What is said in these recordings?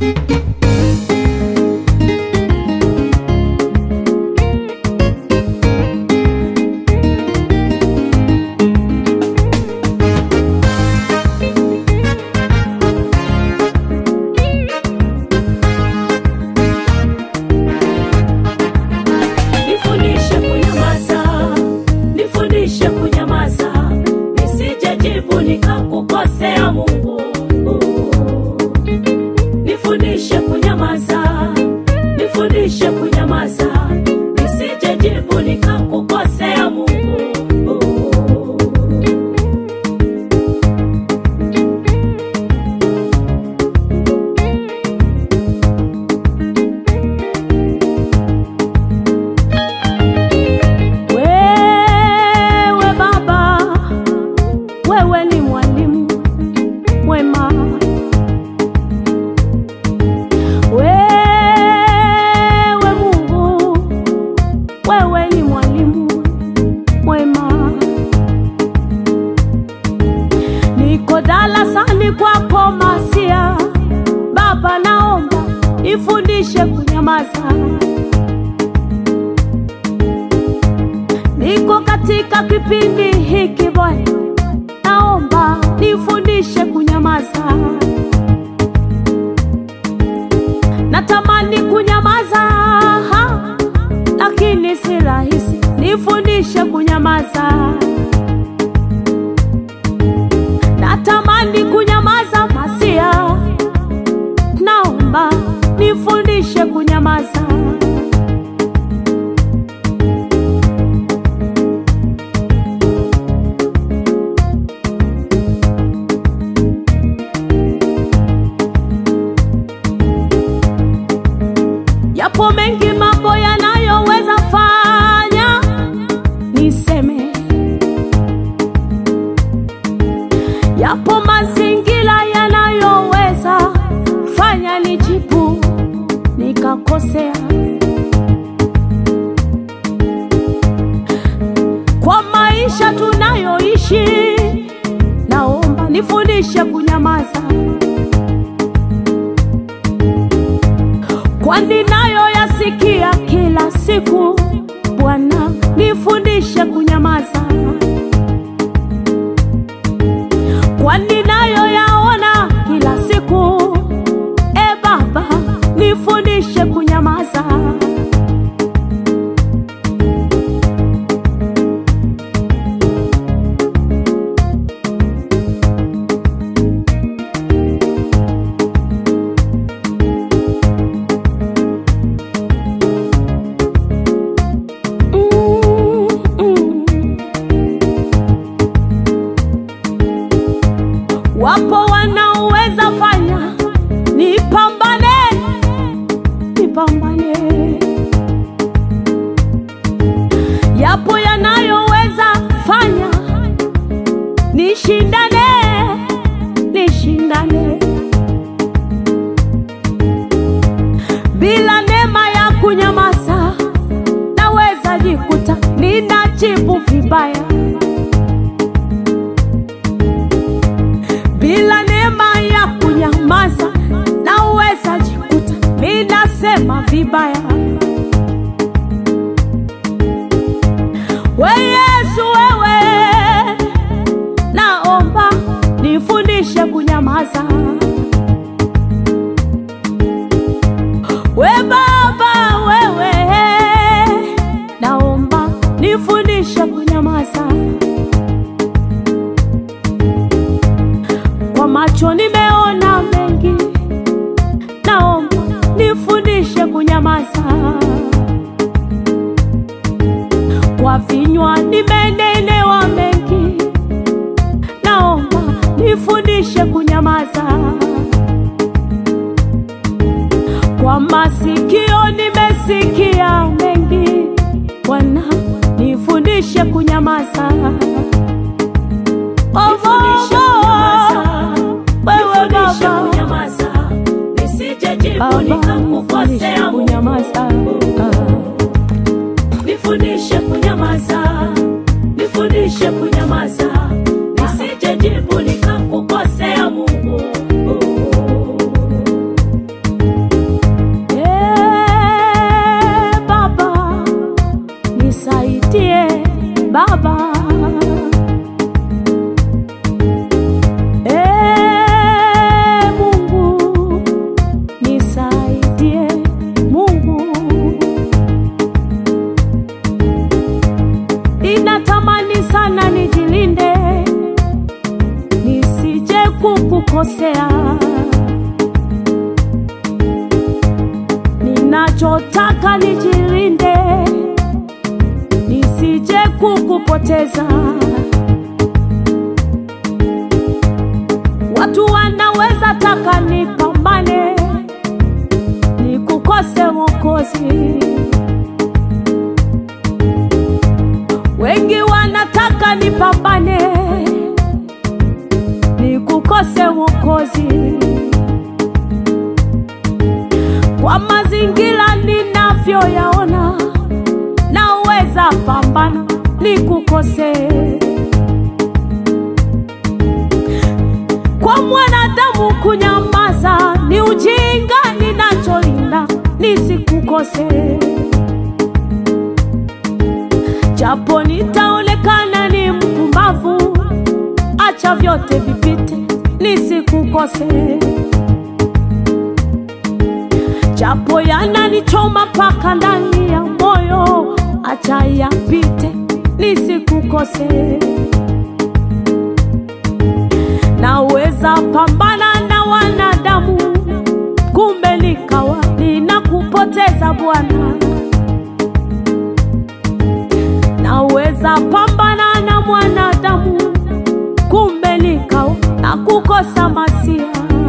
Nifundishe kunyamaza, nifundishe kunyamaza, nisijejibu nikakukosea Mungu. Nifundishe kunyamaza, nifundishe kunyamaza, nisijejibu nikakukosea Mungu. Wewe Baba, wewe ni mwalimu mwema. Wewe Mungu, wewe ni mwalimu mwema. Niko darasani kwako Masia, Baba, naomba nifundishe kunyamaza. Niko katika kipindi hiki Bwana, naomba nifundishe kunyamaza. Natamani kunyamaza, ha, lakini si rahisi. Nifundishe kunyamaza. Natamani kunyamaza, Masia, naomba nifundishe kunyamaza. Yapo mengi mambo yanayoweza fanya niseme, yapo mazingira yanayoweza fanya nijibu nikakosea. Kwa maisha tunayoishi, naomba nifundishe kunyamaza. kwani nayo yasikia kila siku. Bwana, nifundishe kunyamaza, kwani nayo yaona kila siku. E Baba, nifundishe kunyamaza. Mm, mm. Wapo wanaoweza fanya nipambane, nipambane. Yapo yanayoweza fanya nishindane, nishindane. Bila neema ya kunyamaza, naweza jikuta ninajibu vibaya. Bila neema ya kunyamaza, naweza jikuta ninasema vibaya. We Yesu, wewe naomba nifundishe kunyamaza. We Baba, wewe naomba nifundishe kunyamaza. Kwa macho nimeona mengi, naomba nifundishe kunyamaza. Kwa vinywa nimenenewa mengi, naomba nifundishe kunyamaza. Kwa masikio nimesikia mengi, Bwana nifundishe kunyamaza. Oh, Nifundishe oh, wewe Nifundishe Baba, kunyamaza, nisijejibu Baba, nikakukosea nifundishe Mungu. kunyamaza. Nifundishe kunyamaza, nifundishe kunyamaza, nisijejibu nikakukosea Mungu. Ninachotaka nijilinde, nisije kukupoteza. Watu wanaweza taka nipambane, nikukose Mwokozi. Wengi wanataka nipambane, nikukose Mwokozi. Kwa mazingira ninavyoyaona, naweza pambana nikukose. Kwa mwanadamu kunyamaza ni ujinga, ninacholinda nisikukose. Japo nitaonekana ni mpumbavu, acha vyote vipite, nisikukose. Japo yananichoma mpaka ndani ya moyo, acha yapite, nisikukose. Naweza pambana na wanadamu, kumbe nikawa ninakupoteza Bwana. Naweza pambana na mwanadamu, kumbe nikawa nakukosa Masia.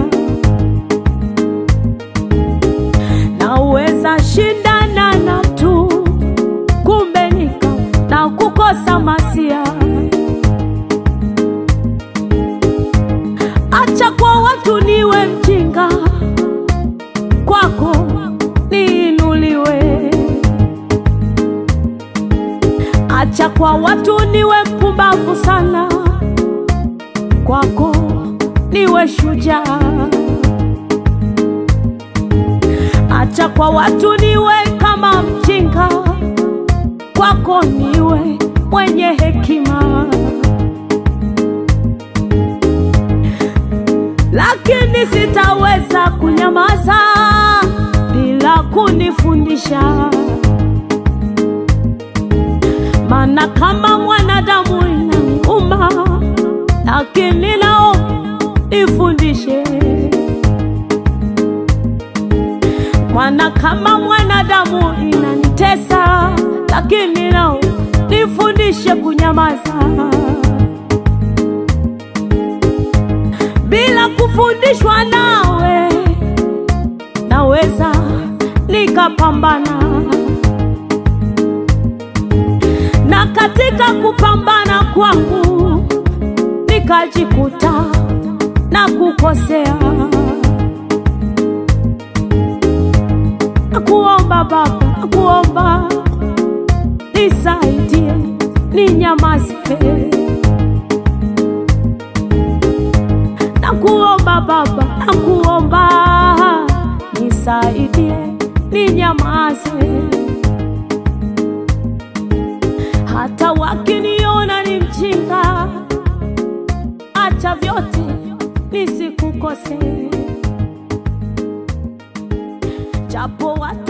Naweza shindana na mtu, kumbe nikawa nakukosa Masia. Acha kwa watu niwe mjinga, kwako niinuliwe. Acha kwa watu niwe mpumbavu sana, kwako niwe shujaa. Acha kwa watu niwe kama mjinga, kwako niwe mwenye hekima. lakini sitaweza kunyamaza bila kunifundisha, maana kama mwanadamu inaniuma, lakini nao nifundishe, maana kama mwanadamu inanitesa, lakini nao nifundishe kunyamaza. bila kufundishwa nawe, naweza nikapambana, na katika kupambana kwangu nikajikuta na kukosea. Nakuomba Baba, nakuomba nisaidie, ninyamaze Nakuomba Baba, nakuomba nisaidie, ninyamaze. Hata wakiniona ni mjinga, acha vyote nisikukose, japo watu